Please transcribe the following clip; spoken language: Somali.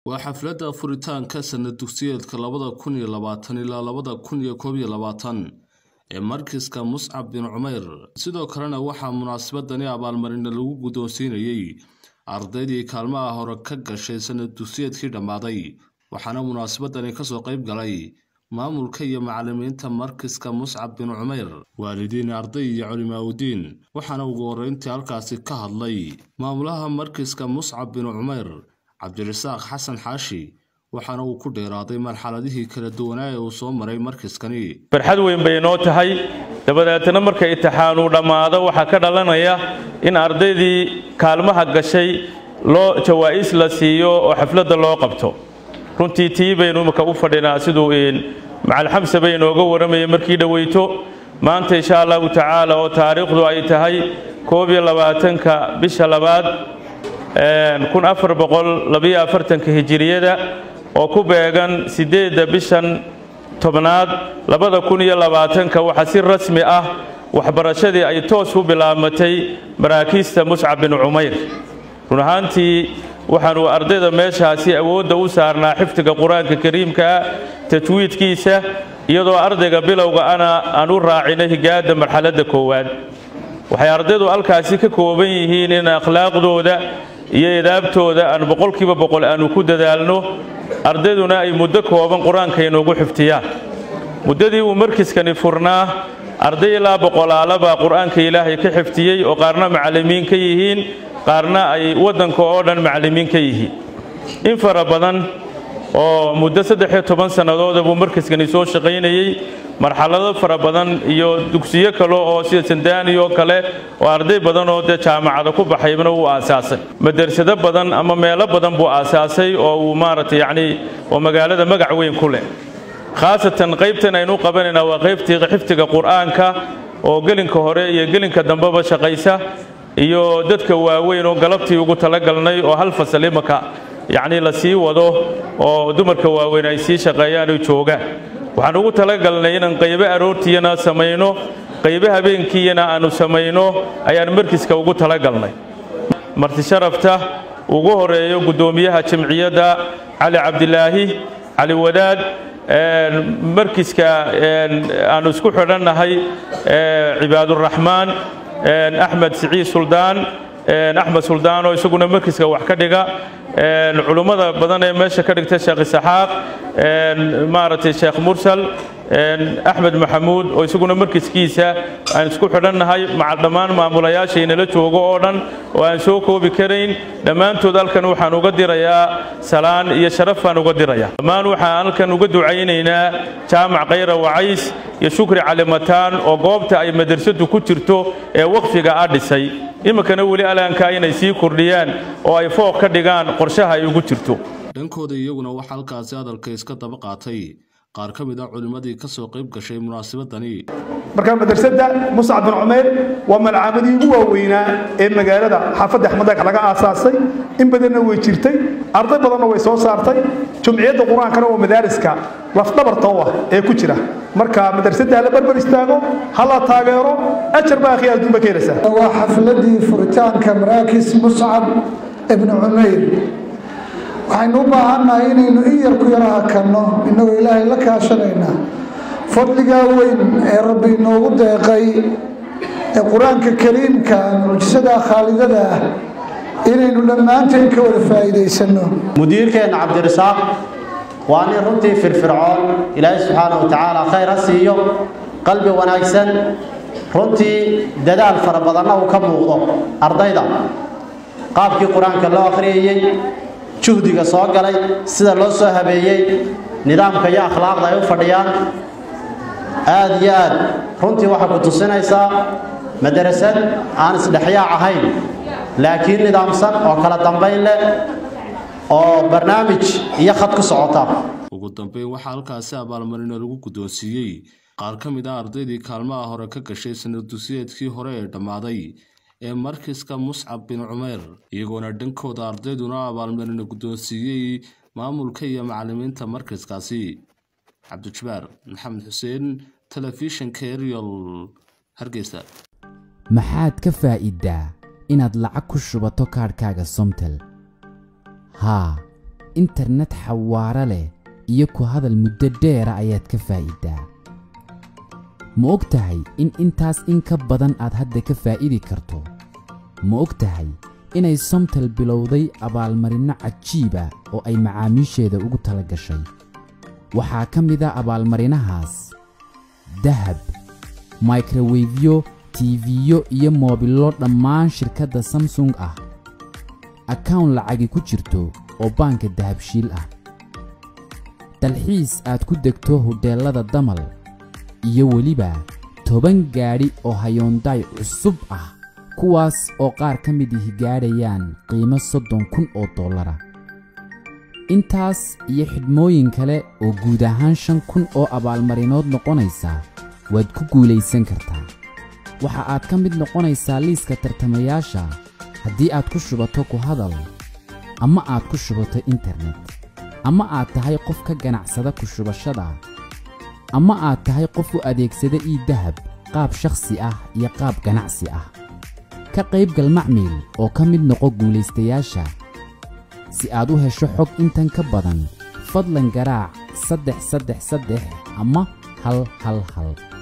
waa xafladda furitaanka sanad dugsiyeedka labada kun iyo labaatan ilaa labada kun iyo koob iyo labaatan ee markiska muscab bin cumayr sidoo kalena waxaa munaasabadani abaalmarina lagu guddoonsiinayey ardaydii kaalmaha hore ka gashay sanad dugsiyeedkii dhammaaday waxaana munaasabadani kasoo qayb galay maamulka iyo macallimiinta markiska muscab bin cumayr waalidiin arday iyo culimaaudiin waxaana ugu horreyntii halkaasi ka hadlay maamulaha markiska muscab bin cumayr cabdirasaaq xasan xaashi waxaana uu ku dheeraaday marxaladihii kala duwanaa ee uu soo maray markiskani farxad weyn bay inoo tahay dabadeetna marka itixaanuu dhammaado waxaa ka dhalanaya in ardaydii kaalmaha gashay loo jawaa'is la siiyo oo xafladda loo qabto runtii tii baynu imika u fadhinaa siduu macalxamse bay inooga warramayay markii dhoweyto maanta insha allahu tacaala oo taariikhdu ay tahay koob iyo labaatanka bisha labaad kun afar boqol labiyo afartanka hijiriyada oo ku beegan siddeedda bishan tobnaad labada kun iyo labaatanka waxaa si rasmi ah waxbarashadii ay toos u bilaabmatay maraakiista muscab bin cumayr run ahaantii waxaanu ardayda meeshaasi awoodda u saarnaa xifdiga qur-aanka kariimkaa tajwiidkiisa iyadoo ardayga bilowga ana aan u raacina higaadda marxaladda koowaad waxay ardaydu halkaasi ka kooban yihiin in akhlaaqdooda iyo edaabtooda aan boqolkiiba boqol aanu ku dadaalno ardayduna ay muddo kooban qur-aanka inoogu xifdiyaan muddadii uu markiskani furnaa arday ilaa boqolaalabaa qur-aanka ilaahay ka xifdiyey oo qaarna macallimiin ka yihiin qaarna ay waddanka oo dhan macallimiin ka yihiin in fara badan oo muddo saddex-iyo toban sannadooda buu markiskani soo shaqaynayey marxalado fara badan iyo dugsiyo kale oo sida sandaani oo kale oo arday badan oo dee jaamacada ku baxaybna wuu aasaasay madersado badan ama meelo badan buu aasaasay oo uu maaragtay yacnii oo magaalada magac weyn ku leh khaasatan qaybtan aynu qabanaynaa waa qaybtii xifdiga qur-aanka oo gelinka hore iyo gelinka dambeba shaqaysa iyo dadka waaweyn oo galabtii ugu talagalnay oo hal fasal imaka yacnii la sii wado oo dumarka waaweyn ay sii shaqeeyaan oo joogaan waxaan ugu talagalnay inaan qaybo aroortiiyana samayno qaybo habeenkiiyana aanu samayno ayaan markiska ugu talagalnay marti sharafta ugu horeeyo guddoomiyaha jamciyadda cali cabdilaahi cali wadaad markiska aanu isku xidhannahay cibaaduraxmaan axmed siciid suldaan axmed suldaan oo isaguna markiska wax ka dhiga culummada badan ee meesha ka dhigta sheekh isaxaaq maaragtay sheekh mursal axmed maxamuud oo isaguna markiskiisa aan isku xidhannahay maca dhammaan maamulayaasha inala joogo oo dhan oo aan soo koobi karayn dhammaantood halkan waxaan uga dirayaa salaan iyo sharaf baan uga dirayaa dhammaan waxaan halkan uga ducaynaynaa jaamac khayra wacays iyo shukri calimataan oo goobta ay madrasadu ku jirto ee waqfiga ah dhisay iminkana weli alaankaa inay sii kordhiyaan oo ay fooq ka dhigaan qorshaha ay ugu jirto dhankooda iyaguna waxaa halkaasi hadalka iska daba qaatay qaar ka mid ah culimmadii ka soo qayb gashay munaasabadani markaa madrasadda muscab bin cumayr waa malcaamadii ugu waaweynaa ee magaalada xaafadda axmedeeg laga aasaasay in badanna way jirtay arday badanna way soo saartay jumciyadda qur-aankana waa madaariska lafdhabarta u ah ee ku jira marka madrasadda hala barbar istaago hala taageero ajar baa akhi adduunba ka helaysaa waa xafladii furitaanka maraakis muscab ibnu cumayr waxaynu u baahannahay inaynu in yar ku yara hakanno innagoo ilaahay la kaashanaynaa fadligaa weyn ee rabbi inoogu deeqay ee qur-aanka kariimka mucjisada khaalidada ah inaynu dhammaanteen ka wada faa'iidaysanno mudiirkeenna cabdirasaaq waa nin runtii firfircoon ilaahay subxaana wa tacaala khayr ha siiyo qalbi wanaagsan runtii dadaal fara badanna uu ka muuqdo ardayda qaabkii qur-aanka loo akhriyayey juhdiga soo galay sida loo soo habeeyey nidaamka iyo akhlaaqda ay u fadhiyaan aad iyo aad runtii waxay ku tusinaysaa madarasad aan isdhexyaac ahayn laakiin nidaamsan oo kala dambayn leh oo barnaamij iyo khad ku socota ugu dambeyn waxaa halkaasi abaalmarino lagu guddoonsiiyey qaar ka mid ah ardaydii kaalmaha hore ka gashay sanad dugsiyeedkii hore ee dhammaaday ee markiska muscab bin cumayr iyagoona dhankooda ardayduna abaalmarino guddoonsiiyey maamulka iyo macallimiinta markiskaasi cabdijabaar maxamed xuseen telefishinka eriol hargeysa maxaad ka faa'iiddaa inaad lacag ku shubato kaadhkaaga somtel haa internet xawaaro leh iyo ku hadal muddo dheera ayaad ka faa'iidaa ma og tahay in intaas in ka badan aad hadda ka faa'idi karto ma og tahay inay somtel bilowday abaalmarinno cajiiba oo ay macaamiisheeda ugu tala gashay waxaa ka mid a abaalmarinahaas dahab microwefyo tiifiyo iyo moobillo dhammaan shirkadda samsung ah akawn lacagi ku jirto oo baanka dahabshiil ah dalxiis aad ku degto hudheellada damal iyo weliba toban gaadhi oo hayoondaay cusub ah kuwaas oo qaar ka mid ihi gaadhayaan qiimo soddon kun oo dollara intaas iyo xidhmooyin kale oo guud ahaan shan kun oo abaalmarinood noqonaysa waad ku guulaysan kartaa waxa aad ka mid noqonaysaa liiska tartamayaasha haddii aad ku shubato ku hadal ama aad ku shubato internet ama aad tahay qof ka ganacsada ku shubashada ama aad tahay qof u adeegsada ii dahab qaab shakhsi ah iyo qaab ganacsi ah ka qaybgal macmiil oo ka mid noqo guulaystayaasha si aad u hesho xog intan ka badan fadlan garaac saddex saddex saddex ama hal hal hal